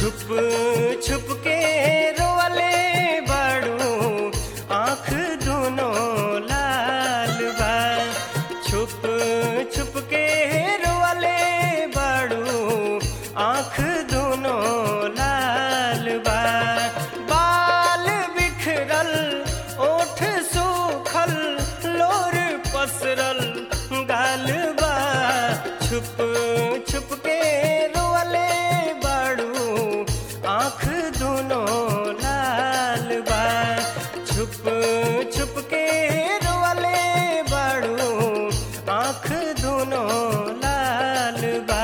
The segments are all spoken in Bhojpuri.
छुप छुप के रोले बड़ू आँख दोनों लाल बा छुप छुप के रोले बड़ू आँख दोनों लाल बा बाल बिखरल ओठ सूखल लोर पसरल गाल बा छुप छुप के रोले बड़ू आँख दोनों लाल बा छुप छुप के रोले बड़ू आँख दोनों लाल बा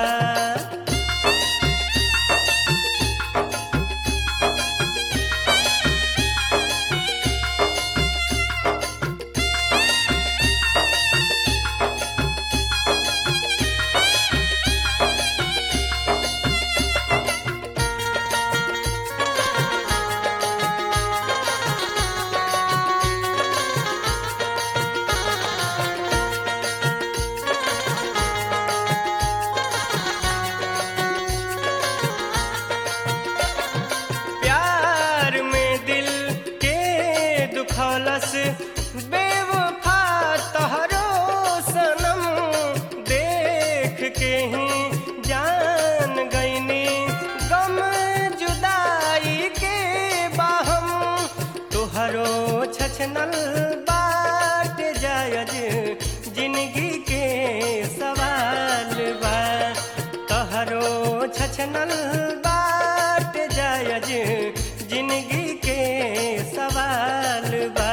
प्यार में दिल के दुखौलस बेवफा तहरो सनम देख के ही जान गईनी गम जुदाई के बाहम तुहरो छछनल बाट जायज जिंदगी के सवाल बा तहरो छछनल बाट जायज जिंदगी के सवाल बा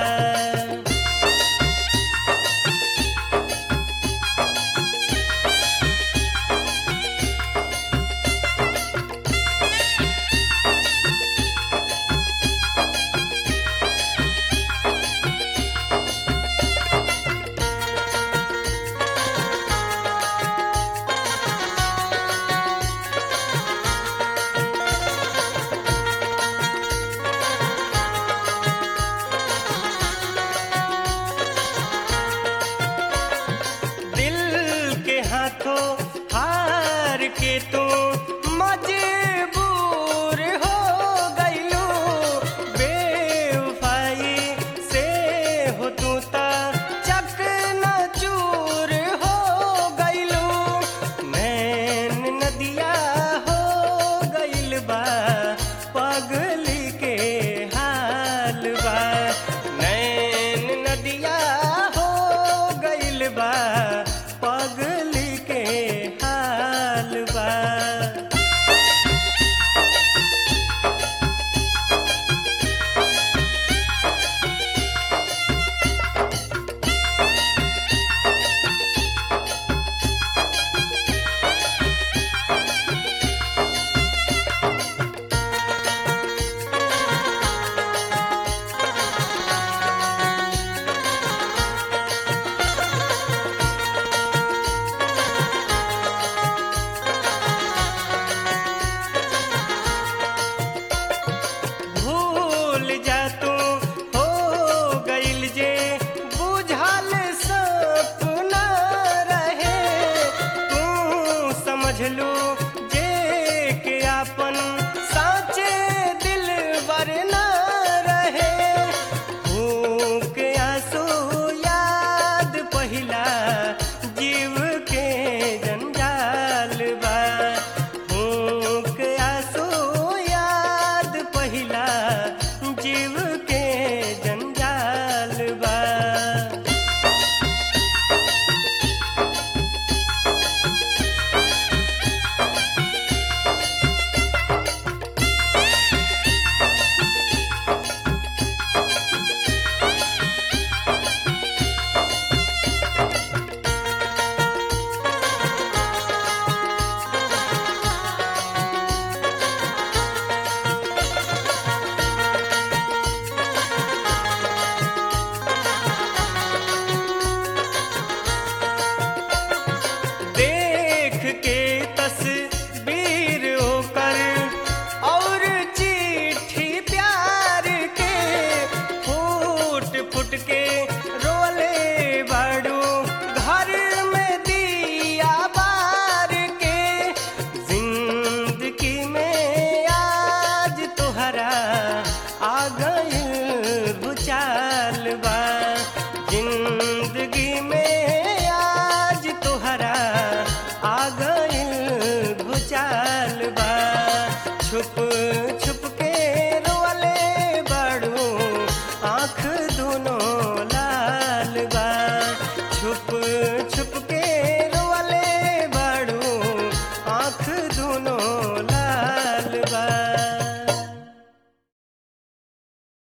दिल के हाथों हार के तू मजबूर हो गईलू बेवफाई से हो तू ता चक न चूर हो गईलू नैन नदिया हो गईल बा पगली के हाल बा नैन नदिया हो गईल बा पगली के हाल बा भूल जा तू हो गईल जे बुझल सपना रहे तू समझ लू